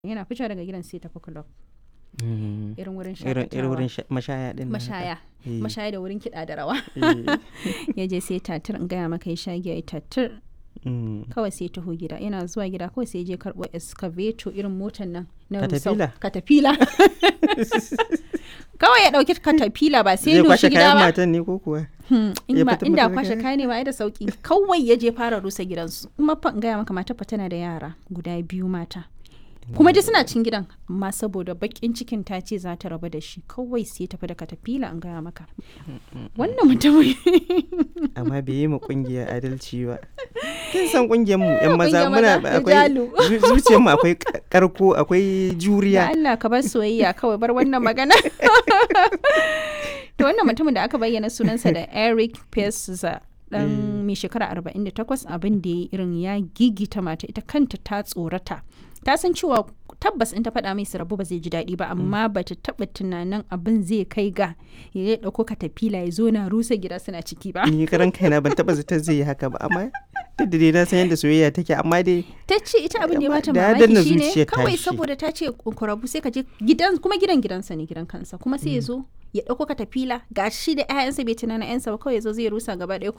yana fitowa daga gidan sai tafi club Mm. irin wurin irin irin wurin shakatawa sha- mashaya din nan haka. mashaya Eh, mashaya da wurin kiɗa da rawa eh. ya je sai tatir in gaya maka ya sha giya ya tatir Mm. kawai sai taho gida yana zuwa gida kawai sai ya je karɓo excavator irin motar nan na rusau Caterpillar? katafila kawai ya ɗauki katafila ba sai zai ya kwashe doshi gida kayan ba matan ne ko kuwa Hmm, in ya ba fitar inda mata da kwashe kaya? kaya ne ba ai da sauki kawai ya je fara rusa gidansu kuma fa in gaya maka mata fa tana da yara guda biyu mata kuma dai suna cin gidan amma saboda bakin cikin ta ce za ta rabu da shi kawai sai tafi da katafila in gaya maka wannan mutumin amma bai yi ma kungiyar adalci ba kin san kungiyar mu yan maza Kungiyar muna maza, akwai rijalu. zu- zuciyar mu akwai ka- karko akwai da juriya Allah ka bar soyayya kawai bar wannan magana to wannan mutumin da aka bayyana sunansa da Eric Pesa dan mai shekara 48 abin da ya irin ya gigita mata ita kanta ta tsorata ta san cewa tabbas in ta faɗa mai su rabu ba zai ji daɗi ba amma ba ta taɓa tunanin abin zai kai ga ya ɗauko katafila ya zo na rusa gida suna ciki ba ni karan kaina ban taba zata zai yi haka ba amma duk da dai na san yadda soyayya take amma dai ta ce ita abin da ya Amma bata da ya danna mamaki shine zuciyar kawai tashi. saboda ta ce ku rabu sai ka je gidan kuma gidan gidansa ne gidan kansa kuma sai ya zo ya dauko katafila ga shi da ƴaƴansa bai tunana ƴansa ba kawai ya zo zai rusa gaba ɗaya